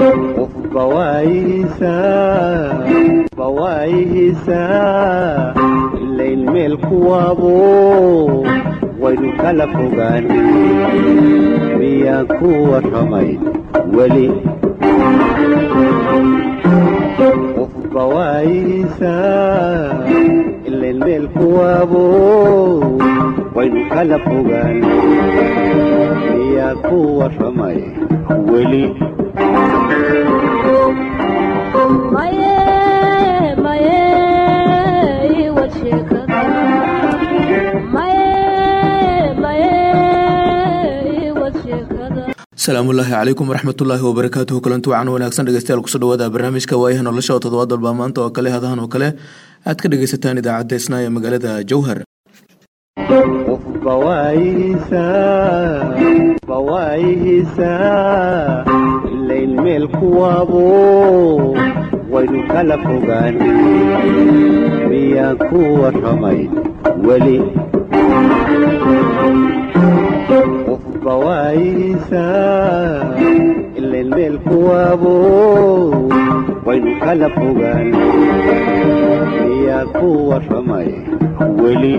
qofba waayihiisaa ilayn meel kuwaabo waynu kala fogaan miyaan ku warramay weli qofba waayihiisaa ilayn meel kuwaabo waynu kala fogaan miyaan ku warramay weli asalaamullaahi calaykum waraxmatullaahi wabarakaatuhu kulanti wacan wanaagsan dhegeystayaal kusoo dhawaada barnaamijka waayaha nolosha oo toddobaad walba maanta oo kale hadahan oo kale aad ka dhegeysataan idaacadda isnaa ee magaalada jowhar qofba waayihiisaa ilayn meel kuwaabo waynu kala fogaan miyaan ku warramay weli qofba waayihiisaa ilayn meel kuwaabo waynu kala fogaan miyaan ku warramay weli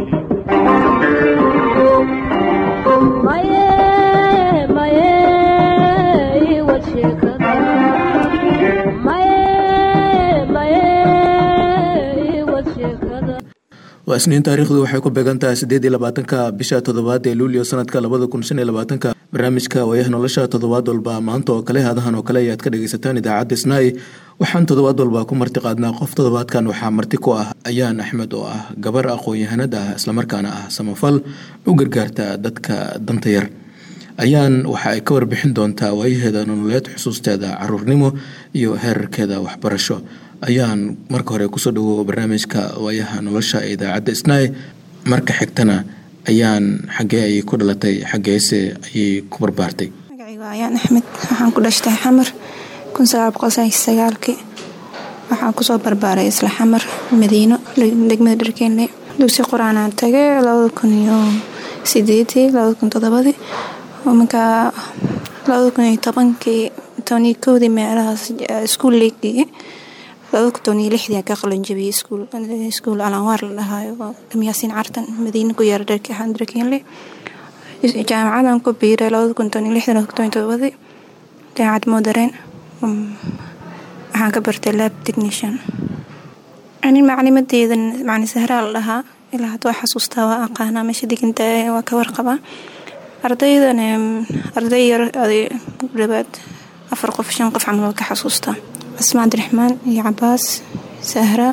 waa isniin taariikhdu waxay ku beegan tahay siddeed iyo labaatanka bisha toddobaad ee luulyo sanadka labada kun shan iyo labaatanka barnaamijka waayaha nolosha toddobaad walba maanta oo kale hadahan oo kale ayaad ka dhegeysataan idaacadda isnaay waxaan toddobaad walba ku marti qaadnaa qof toddobaadkan waxaa marti ku ah ayaan axmed oo ah gabar aqoon-yahanad ah islamarkaana ah samafal u gargaarta dadka danta yar ayaan waxa ay ka warbixin doontaa waayaheeda nololeed xusuusteeda caruurnimo iyo heerarkeeda waxbarasho ayaan marka hore kusoo dhawow barnaamijka waayaha nolosha ee idaacadda isnaay marka xigtana ayaan xaggee ayay ku dhalatay xaggeese ayay ku barbaartay magacaygu ayaan axmed waxaan ku dhashtay xamar kun sagaal boqol sagaalkii waxaan kusoo barbaaray isla xamar madiino degmada dharkeenle dugsi qur-aanaan tagay labada kun iyo sideedii labada kun todobadii markaa labada kun iyo tobankii tobaniyo kowdii meelahaas iskuul leegdhigay labada kun tobaniyo lixdii ka qalanjabiyey iskuul alanwaar la dhahaayo dhamyaasiin cartan madiina ku yaara dharkeenle jaamacadan ku biiray labada kun tobaniyo lixdii labada kun tobaniyo todobadii jaamacad moodareen waxaan ka bartay lab technician ani maclimadeeda macni sahraa la dhahaa ilaa hadda waa xasuustaa waa aqaanaa meesha diganta waa ka warqabaa ardaydan arday yar dhabaad afar qof shan qof camal waa ka xasuustaa asma cabdiraxmaan iyo cabaas sahra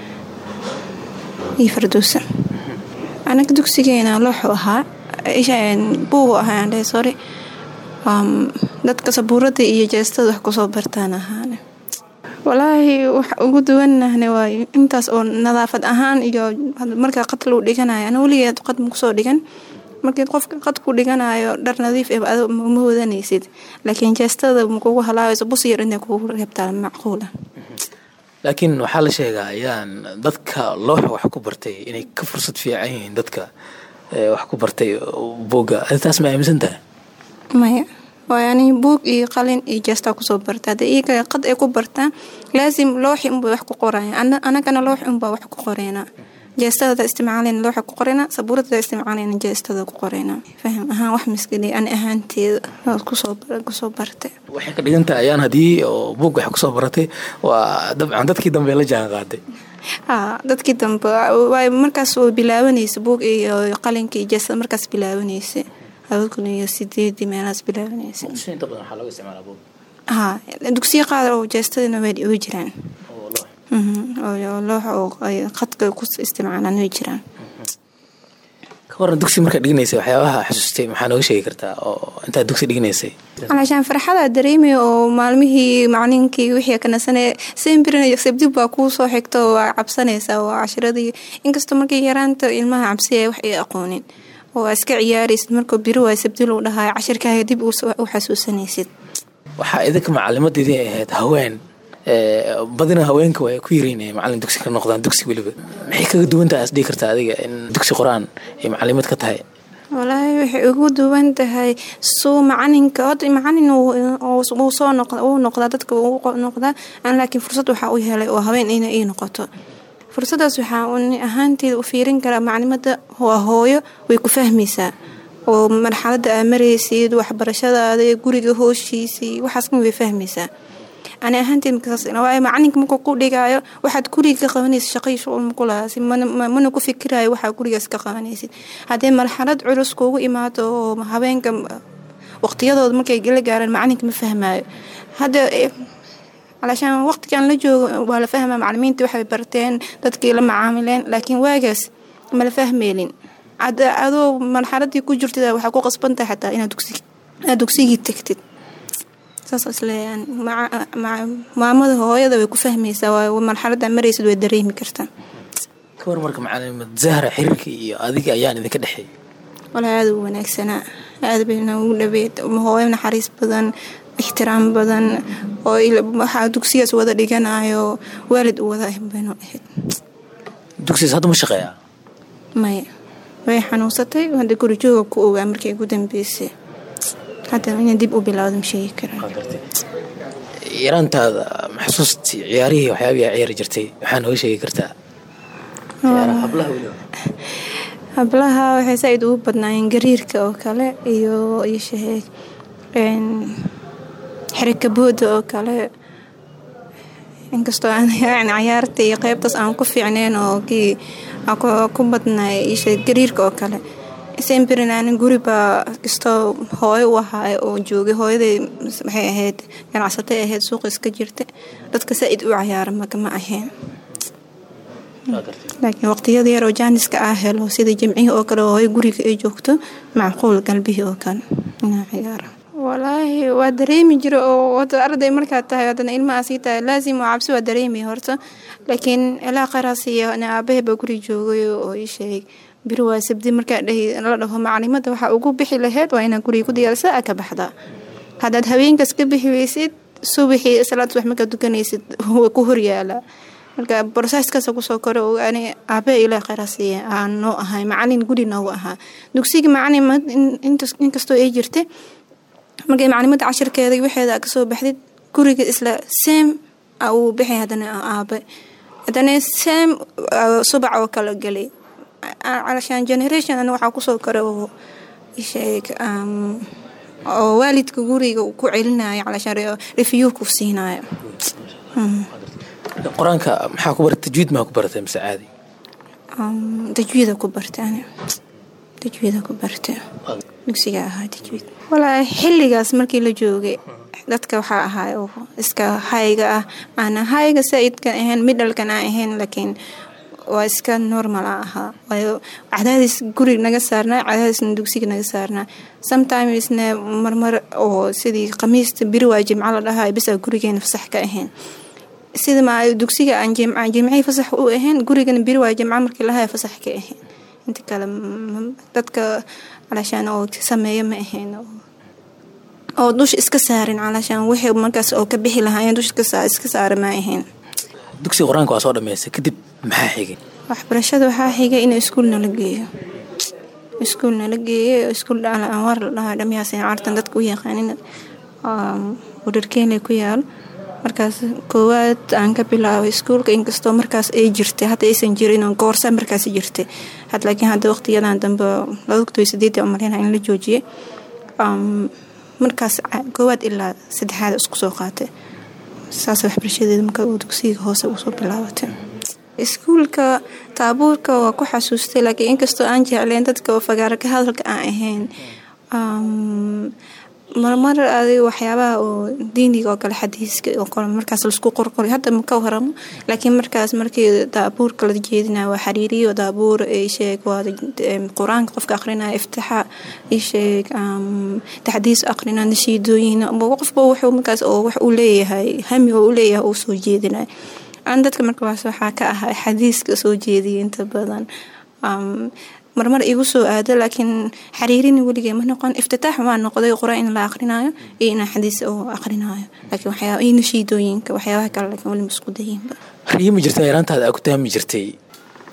iyo fardowsa anaga dugsigeena looxu ahaa buugu ahaa andhe sorry dadka sabuurada iyo jeestada wax kusoo bartaan ahaane walaahi wax ugu duwanahne waayo intaas oo nadaafad ahaan iyo markaa qad luu dhiganayo ana weligeed qad makusoo dhigan markii qofka qad ku dhiganayo dhar nadiif eh ad ma wadanaysid laakiin jeestada makugu halaabayso bus yar intay kugu reebtaa macquula laakiin waxaa la sheegaa ayaan dadka looxa wax ku bartay inay ka fursad fiican yihiin dadka wax ku bartay buugga taas ma aaminsan tahay maya waayo ani buug iyo qalin iyo jeestaa kusoo barta hadda iyaga qad ay ku bartaan laasim looxi unbay wax ku qorayaan anagana looxi unbaa wax ku qoreynaa jeestadada isticmaalayna looxa ku qoreynaa sabuuradada isticmaalayna jeestada ku qoreynaa faham ahaan wax miskadhi ani ahaanteeda kusoo bartay waxay ka dhigan tahay ayaan haddii oo buug wax kusoo baratay waa dabcan dadkii dambe la jaan qaaday haa dadkii dambe waay markaas oo bilaabanaysa buug iyo qalinka iyo jeestada markaas bilaabanaysa laba kun iyo sideedii meelahaas bilaabanaysa haa dugsiya qaar oo jeestadana way jiraan loox oo qadka ku isticmaalaan way jiraan ka waran dugsi markaa dhiganaysay waxyaabaha xasuustay maxaa nooga sheegi kartaa oo intaad dugsi dhiganaysay calaashaan farxada dareemaya oo maalmihii maclinkii wixii kanasane sembrin sabdib baa kuu soo xigta oo waa cabsanaysaa waa cashiradii inkastoo markii yaraanta ilmaha cabsiya wax ay aqoonin oo aa iska ciyaaraysid markuu biri waay sabdi lou dhahayo cashirkaaga dib u xasuusanaysid waxaa idinka macalimadeedii ahayd haween badina haweenka waa ku yaraynaya macalin dugsi ka noqdaan dugsi weliba maxay kaga duwantaha is dhihi kartaa adiga in dugsi qor-aan ay macalimad ka tahay walaahi waxay ugu duwan tahay suu macalinka hota macalin wuu soo uu noqdaa dadka uu noqdaa an laakiin fursad waxaa u helay oo habeen ina ii noqoto fursadaas waxaa ahaanteeda u fiirin karaa maclimada waa hooyo way ku fahmaysaa oo marxalada aa maraysid waxbarashadaada guriga hooshiisii waxaaskan way fahmaysaa ani ahaanteed markaaswaay macalinka markuu ku dhigaayo waxaad guriga ka qabanaysid shaqay shuqul makulahaasi mana ku fikirayo waxaa gurigaas ka qabanaysid haddee marxalad culus kuugu imaado oo habeenka waqtiyadooda markay la gaaraan macalinka ma fahmaayo hadda alashaan waqtigan la joogo waa la fahmaa macalimiinta waxay barteen dadkii la macaamileen laakiin waagaas mala fahmeelin adoo marxaladii ku jirtid waxaa ku qasbantahay xataa inaad dugsigii tagtid maamada hooyada way ku fahmaysaa marxalada maraysid way dareemi kartaa kawar marka macalimad zahra xiriirka iyo adiga ayaan idinka dhexeey walaa aada u wanaagsanaa aada bayna ugu dhabeed hooyo naxariis badan ixtiraam badan oo waxaa dugsigaas wada dhiganayo waalid u wada baynu ahayd dugsigaas hadda ma shaqeeyaa maya way xanuunsatay hadda gurijooga ku ogaa markii ugu dambeysay hadda ina dib u bilowda ma sheegi karaa yaraantaada maxsuustii ciyaarihii waxyaabihi ciyaari jirtay waxaa nooga sheegi kartaa hablaha waxay saa-id ugu badnaayeen gariirka oo kale iyo iyo shaheeg xirikabooda oo kale inkastoo aan cayaarta iyo qeybtaas aan ku fiicneen oo kii ku badnaay ishe gariirka oo kale sembrinaanin guribaa kastoo hooyo u ahaa oo joogay hooyaday waxay ahayd ganacsatay ahayd suuqa iska jirta dadka saa-id u cayaara makama ahayn laakiin waqtiyada yar oo jaaniska ah helo sida jimcihii oo kale hooyo guriga ay joogto macquul galbihii oo kale inaa ciyaara walaahi waa dareemi jira oo wada arday markaad tahay haddana ilmaha sii tahay laazim oo cabsi waa dareemi horta laakiin ilaa qaraasiyo aabahe baa guri joogay oo ii sheeg biri waa sabdi markaa la dhaho macalimada waxaa ugu bixi laheyd waa inaa guriga ku diyaarsa a ka baxdaa haddaad habeenkaas ka bixi weysid subaxii salaad subax markaad dukanaysid waa ku horyaalaa marka broseskasa kusoo kore ani aabahe ilaa qaraasiya aan noo ahay macalin guri noogu ahaa dugsiga macalin inkastoo ay jirta markay macalimada cashirkeeda waxeeda kasoo baxdid guriga isla seem uu bixi hadana aabe hadana seem subac oo kala gelay calashaan generation ana waxaa kusoo kara oo sheeg oo waalidka guriga ku celinayo calashaan review ku siinayo qur-aanka maxaa ku barata tajwiid maa ku baratay mise caadi tajwiida ku bartaan tajwiida ku barta dugsiga ahaa tajwiid walaa xilligaas markii la joogay dadka waxaa ahaa oo iska hayga ah aana hayga saa-idkan ahayn midhalkan aan ahayn laakiin waa iska normal a ahaa waayo cadaadis guri naga saarnaa cadaadisna dugsiga naga saarnaa sometimesna marmar oo sidii khamiista biri waa jimco la dhahaa bisaa gurigeena fasax ka ahayn sida ma dugsiga aan jimcihii fasax u ahayn gurigana biri waa jimco markii lahaya fasax ka ahayn inta kale dadka calashaan oo sameeya ma ahayn oo dusha iska saarin calashaan wixii markaas oo ka bixi lahaayeen dusha iska saara ma ahayn dugsiga qur-aanka waa soo dhameystay kadib maxaa xigay waxbarashada waxaa xigay in iskuul nala geeyo iskuul nala geeyo iskuul dhaala anwaar la dhahaa dhamyaaseen cartan dadka u yaqaanin wadharkeenley ku yaal markaas koowaad aan ka bilaabay iskuulka inkastoo markaas ay jirtay hadda aysan jirin goorsa markaas jirtay had laakiin hadda waqtiyadan dambe laba kun sideed umaleyna in la joojiyay markaas koowaad ilaa saddexaad isku soo qaatay saas waxbarashadeeda marka uu dugsiga hoose usoo bilaabatay iskuulka taabuurka waa ku xasuustay laakiin inkastoo aan jecleen dadka fagaara ka hadalka aan ahayn marmar adig waxyaabaha oo diiniga oo kale xadiiska oo kale markaas laisku qorqoray hadda maka waramo laakiin markaas markii daabuurka la jeedinaya waa xariiriyo daabuur isheeg waa qur-aanka qofka aqrinaya iftixaa isheeg taxdiis aqrina nashiidooyin qofba wuxuu markaas oo wax uu leeyahay hami oo u leeyahay uu soo jeedinaya aan dadka markaas waxaa ka ahaa xadiiska soo jeediya inta badan marmar igu soo aado laakiin xariirini weligee ma noqon iftitaax waa noqday qur-aan in la aqrinaayo iyo inaa xadiis oo aqrinaayo laakiin waxyaaba iyo nashiidooyinka waxyaabaha kale laakiin weli ma isku dayinba riyo ma jirta yaraantaada aa ku taami jirtay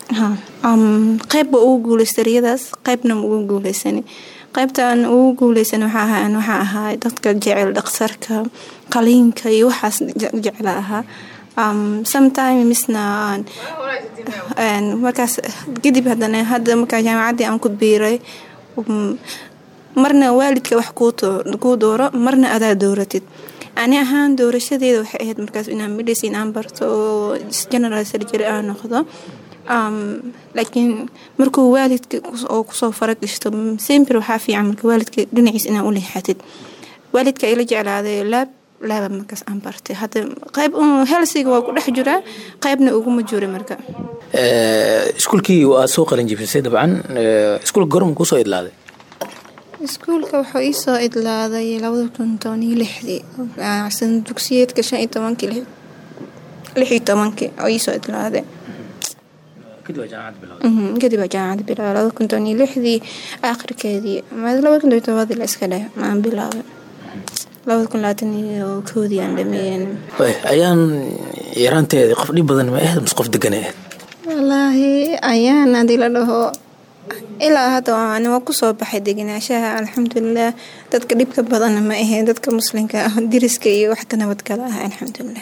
ha um, qeyb ba ugu guuleystay riyadaas qeybna ma ugu guuleysanin qeybtaan ugu guuleysan waxaa ahaa waxaa ahaa dadka jecel dhaqsarka qaliinka iyo waxaas je- jecla ahaa um, sometime misna aan- aan markaas kadib haddana hadda markaa jaamacaddii aan ku biiray um, marna waalidka wax kuu doo- kuu dooro marna adaa dooratid ani ahaan doorashadeeda waxay ahayd markaas inaan medicine aan barto oo general surgery aan noqdo um, laakiin markuu waalidka kus- oo kusoo faragashto sember waxaa fiican marka waalidka dhinaciis inaa u leexatid waalidka ila jeclaaday laab laaba markaas aan bartay hadda qayb un helsiga waa ku dhex jiraa qaybna uguma jiro marka Eh, iskuulkii waa soo qalin jibisay dabcan Eh, iskuulka gorma kusoo idlaaday iskuulka wuxuu iisoo idlaaday labada kun toban iyo lixdii san dugsiyeedka shan iyo tobankii lix lix iyo tobankii oo iisoo idlaaday kadib waa jaamacad bilowday Mhm, kadib waa jaamacad bilaabay labada kun toban iyo lixdii aakhirkeedii ama labada kun toban iyo todobadii la iska dheh maan bilaabay labada kun labaatan iyo koodii aan dhameeyeen Way, ayaan yaraanteeda qof dhib badan ma ahayd mise qof degan ahayd wallaahi ayaan hadii la dhaho ilaa hadda waan waa kusoo baxay degenaanshaha alxamdulilah dadka dhibka badanna ma aheen dadka muslimka ah diriska iyo wax ka nabadgala ah alxamdulilah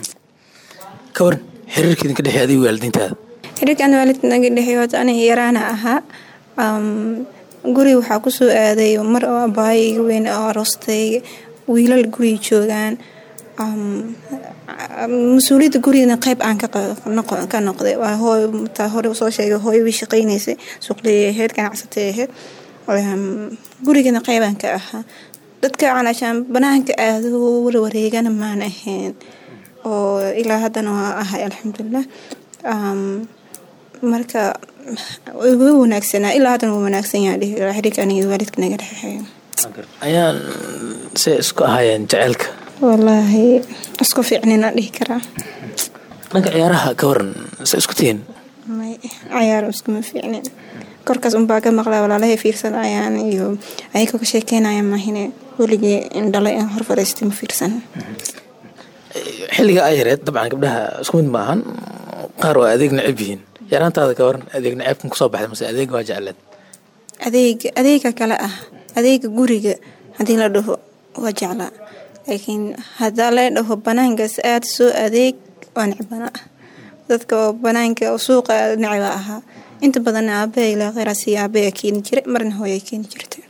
ka waran xiriirka idinka dhexeey adiga waalidiintaada xiriirkan waalidka naga dhexeeyo hota aniga yaraana ahaa um, guri waxaa kusoo aaday mar oo abaayo iga weyn oo aroostay wiilal guriga joogaan um, mas-uuliyadda gurigana qayb aan ka qa- noqo- ka noqday waa hooy taa hore soo sheegay hooyo way shaqaynaysay suuqley ahayd ganacsatay ahayd Um, gurigana qaybaan ka ahaa dadka calaashaan banaanka aado warwareegana maan ahayn oo ilaa haddana waa ahay alxamdulilah um, marka wuu wanaagsanaa ilaa haddana wuu wanaagsan yahay dhihi karaa xiriirka aniga iyo waalidka naga dhexeeyo ayaan se isku ahaayeen jaceylka wallaahi isku fiicnina dhihi karaa dhanka ciyaaraha ka waran se isku tihiin may cayaar iskuma fiicnin korkaas unbaa ka maqlaa walaalahay fiirsanayaan iyo ayagoo ka sheekeynaya maahine weligii indhalay aan hor fadhiistay ma fiirsan xilliga ay yareed dabcan gabdhaha isku mid maahan qaar waa adeeg necab yihiin yaraantaada ka waran adeeg necabkan kusoo baxday mase adeeg waa jecleed adeega adeega kale ah adeega guriga haddii la dhaho waa jeclaa laakiin haddaa la dhaho banaankaas aad soo adeeg waa necbana dadka oo banaanka oo suuqa necba ahaa inta badan aabaha ilaa kheyraasi aabaha keeni jiray marna hooya keeni jirtay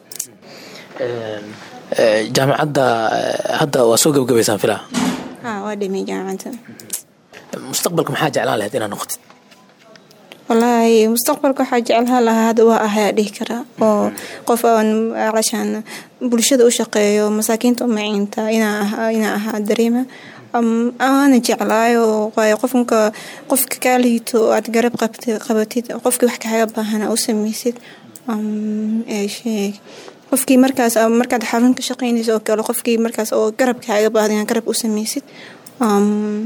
Eh, jaamacadda eh, hadda waa soo gabagabaysaan filaa haa waa dhimay jaamacadda mustaqbalka maxaa jeclaan lahayd inaad noqotid wallaahi mustaqbalka waxaa jeclaan lahaa hadda waa ahayaa dhihi karaa oo qof aan calashaan bulshada u shaqeeyo masaakiinta u maciinta inaa ahaa inaa ahaa dareema Um, aana jeclaayo waayo qofka qofka kaa liito oo aad garab qabti- qabatid qofkii wax kaaga baahana u sameysid um, ee sheeg qofkii markaas ah, markaad xarun ka shaqeynayso oo kale qofkii markaas oo garab kaaga baahda inaad garab u sameysid um,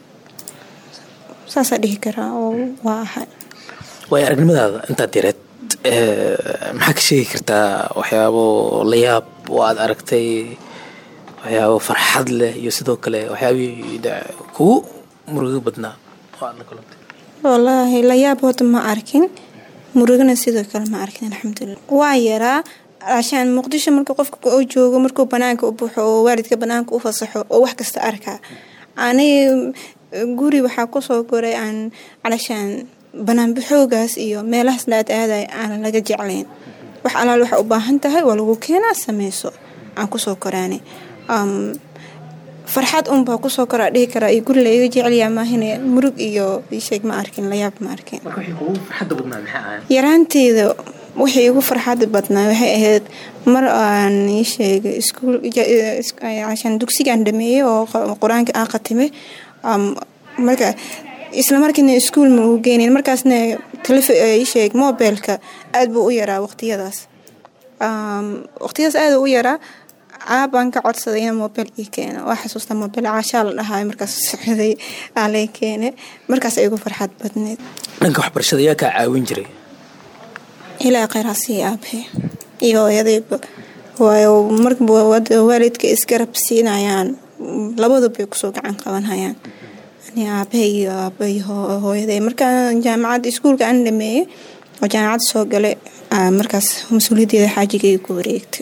saasaa dhihi karaa oo waa ahay waayo aragnimadaada intaad yareed eh, maxaa ka sheegi kartaa waxyaabo la yaab oo aad aragtay waxyaabo farxad leh iyo sidoo kale waxyaabihii de- kugu murugo badnaa oo aad la kulantay wallaahi layaab horta ma arkin murugana sidoo kale ma arkin alxamdulilah waa yaraa ashaan muqdisho marka qofka oo joogo markuu banaanka u baxo oo waalidka banaanka u fasaxo oo wax kasta arkaa ani guri waxaa kusoo koray aan calashaan banaanbaxoogaas iyo meelahaas laad aaday aanan laga jeclayn wax alaal waxa u baahan tahay waa lagu keenaa sameyso aan kusoo koraanay um, farxad unbaa kusoo koraa dhihi karaa iyo guri laiga jecelyaa maahine murug iyo sheeg ma arkin layaab ma arkin marka wixii kugu farxadda badnaa maxay ahayn yaraanteeda wixii igu farxada badnaa waxay ahayd mar aan ii sheegay iskuul ja- is- cashaan dugsigaan dhameeyey oo q- qur-aanka aan khatimay um, marka isla markiina iskuul ma ugu geenin markaasna telef ii sheeg mobilka aad buu u yaraa waqtiyadaas um, waqtiyadaas aad u yaraa caabaan ka codsaday in mobil ii keeno waa xasuusta mobil caashaa la dhahayo markaas socday aa lay keene markaas ay igu farxad badneed dhanka waxbarashada yaa kaa caawin jiray ilaa kheyraasii aabe iyo hooyadayba waayo markaba wad- waalidka isgarab siinayaan labadu bay kusoo gacan qabanhayaan ani aabahay iyo aabay hooyaday markaan jaamacadda iskuulka aan dhameeyey oo jaamacadda soo galay markaas mas-uuliyaddeeda xaajigay ku wareegtay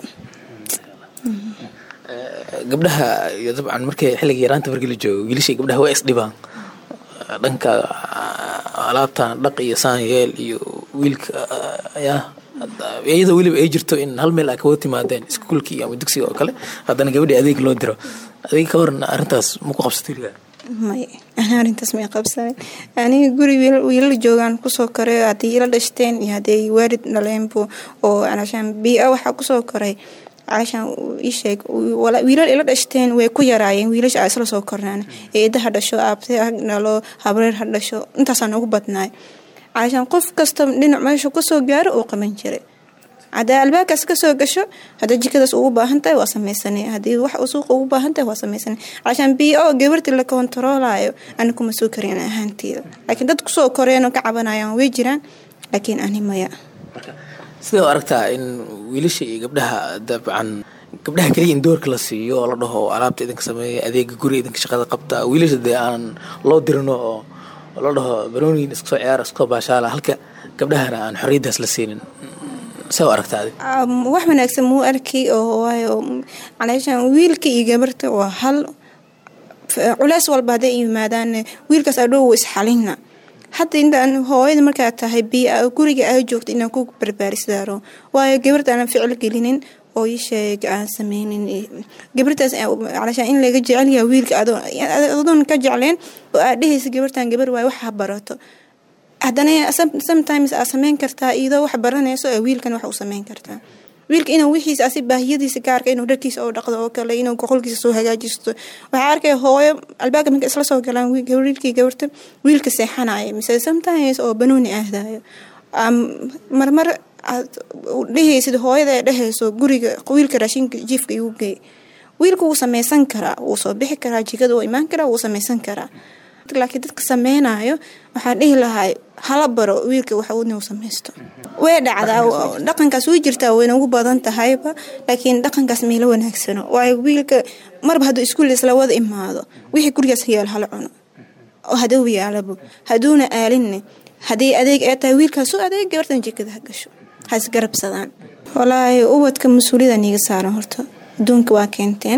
gabdhaha iyo dabcan markay xilliga yaraanta markii la joogo wiilashii gabdhaha waa isdhibaan dhanka alaabtan dhaq iyo saanyeel iyo wiilka ya iyadoo weliba ay jirto in hal meel a kaga timaadeen iskuulkii ama dugsiga oo kale haddana gabadhii adeeg loo diro adeeg ka waran arrintaas ma ku qabsatay ligaa may ana arrintaas may qabsanin aniga guri wiilala joogaan kusoo koray haddii ila dhashteen iyo hadday waalid dhaleenbu oo calashaan bii-a waxaa kusoo koray calashaan isheeg wiilal ila dhashteen way ku yaraayeen wiilasha a isla soo kornaan eeda ha dhasho aabtay ha dhalo habreer ha dhasho intaasaa noogu badnaay calashaan qof kasta dhinac meesha kasoo gaaro uu qaban jiray haddaa albaabkaas kasoo gasho hadda jikadaas ugu baahan tahay waa samaysanay haddii wax suuqa ugu baahan tahay waa samaysanay calashaan b o gabartii la kontaroolayo ani kuma soo karin ahaanteeda laakiin dad kusoo koreenoo ka cabanayaan way jiraan laakiin ani maya sidee u aragtaa in wiilasha iyo gabdhaha dabcan gabdhaha keliya in doorka la siiyo oo la dhaho alaabta idinka sameeya adeega guri idinka shaqada qabta wiilasha dee aan loo dirino oo la dhaho barooniin iska soo ciyaara iska baashaala halka gabdhahana aan xorriyaddaas la siinin see u aragtaa adig wax wanaagsan muu arkay oo waayo calaashaan wiilka iyo gabarta waa hal culeys walba hadday yimaadaan wiilkaas adhow isxalina hadda intaan hooyada markaa tahay biia guriga aa joogta inaan ku barbaarisaaro waayo gabarta aanan ficil gelinin oo isheeg aan sameynin gabartaas calashaan in laga jecelyaha wiilka adoon ka jecleen oo aad dhehaysa gabartan gabar waayo wax ha barato haddana sometimes aa sameyn kartaa iyadoo wax baranayso ee wiilkan wax u sameyn kartaa wiilka inuu wixiisa asi baahiyadiisa gaarka inuu dharkiisa oo dhaqdo oo kale inuu goqolkiisa soo hagaajisto waxaa arkaya hooyo albaabka marka isla soo galaan wiilkii gabarta wiilka seexanaya mise sometimes oo banooni aadayo marmar aad dhehaysid hooyada ee dhehayso guriga wiilka raashinka jiifka igu geey wiilka wuu sameysan karaa wuu soo bixi karaa jikada wuu imaan karaa wuu sameysan karaa laakiin dadka sameynayo waxaan dhihi lahaa hala baro wiilka wax inuu sameysto way dhacdaa dhaqankaas way jirtaa wayna ugu badan tahayba laakiin dhaqankaas mayla wanaagsano waayo wiilka marba hadduu iskuul isla wada imaado wixii gurigaas yaal hala cuno oo haduu yaalabo hadduuna aalinne haddii adeeg ee tahay wiilkaasu adeeg gabartan jikada ha gasho ha isgarabsadaan walaahi ubadka mas-uuliyada niiga saaran horta adduunka waa keenteen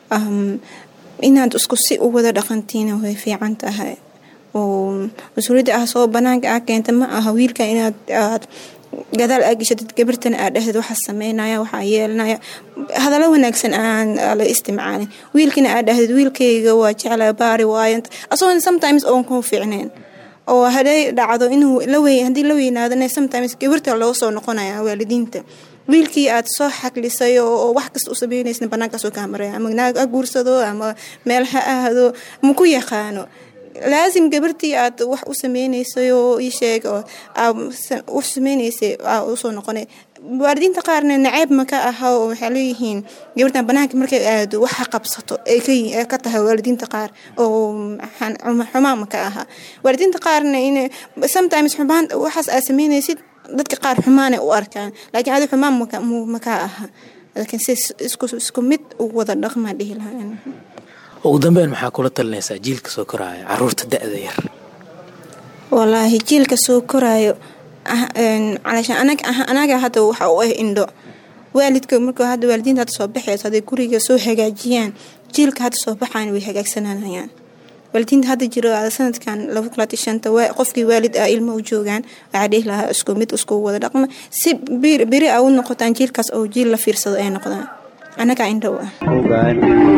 inaad isku si u wada dhaqantiina way fiican tahay oo mas-uuliyadda ah soo banaanka ah keenta ma aha wiilka inaad aad gadaal aa geshatid gabartana aad dhehdeed waxaa sameynaya waxaa yeelanaya hadallo wanaagsan aan la istimcaalin wiilkina aad dhahdeed wiilkayga waa jeclaa baari waayant asagoon sometimes oon kuu fiicneen oo haday dhacdo inuu haddii la weynaadana sometimes gabarta loo soo noqonaya waalidiinta wiilkii aad soo xaglisay oo wax kasta u sameynaysa banaankaasoo kaa maraya ama naag ha guursado ama meel ha ahdo ma ku yaqaano laasim gabartii aad wax u sameynaysay oo ii sheeg oo u sameynaysay usoo noqonay waalidiinta qaarna naceeb ma ka aha oo waxay leeyihiin gabartan banaanka markay aado wax ha qabsato ay ka tahay waalidiinta qaar oo xumaan ma ka aha waalidiinta qaarna in sometimes xumaan waxaas aad sameynaysid dadka qaar xumaanay u arkaan laakiin adi xumaan ma ka aha laakiin si isku mid u wada dhaqmaa dhihi lahaa ugu dambeyn maxaa kula talinaysaa jiilka soo koraayo caruurta da-da yar walaahi jiilka soo koraayo calashaan anaga hadda waxa u ah indho waalidka marka hadda waalidiinta hadda soo baxayso hadday guriga soo hagaajiyaan jiilka hadda soo baxayan way hagaagsananayaan waalidiinta hadda jiro sanadkan laba kulaati shanta qofkii waalid ah ilmo u joogaan waxaa dhihi lahaa isku mid isku wada dhaqma si beri a u noqotaan jiilkaas oo jiil la fiirsado ay noqdaan annagaa indhow ah ogaan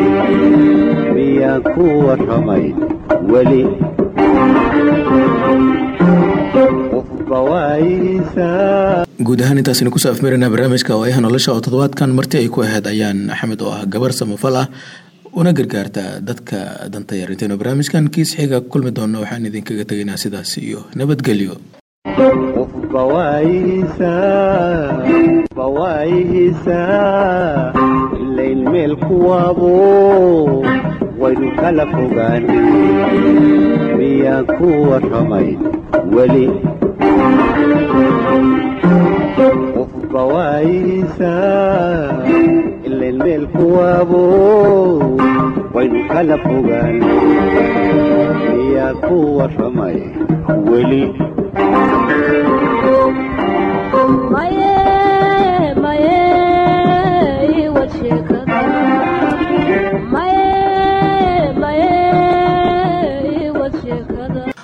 miyaa ku warramay weli qofba waayihiisaa guud ahaan intaasina kusoo afmeeraynaa barnaamijka waayaha nolosha oo toddobaadkan marti ay ku ahayd ayaan axmed oo ah gabar samafal ah una gargaarta dadka danta yar intaynu barnaamijkan kiis xiga kulmi doonno waxaan idinkaga tegaynaa sidaas iyo nabadgelyo qofba waayihiisaa qofba waayihiisaa ilayn meel kuwaabo waynu kala fogaan miyaa ku warramay weli qofba waayihiisaa ilayn meel kuwaabo waynu kala fogaan miyaa ayaa ku warramay weli maye maye iwad sheekada maye maye iwad sheekada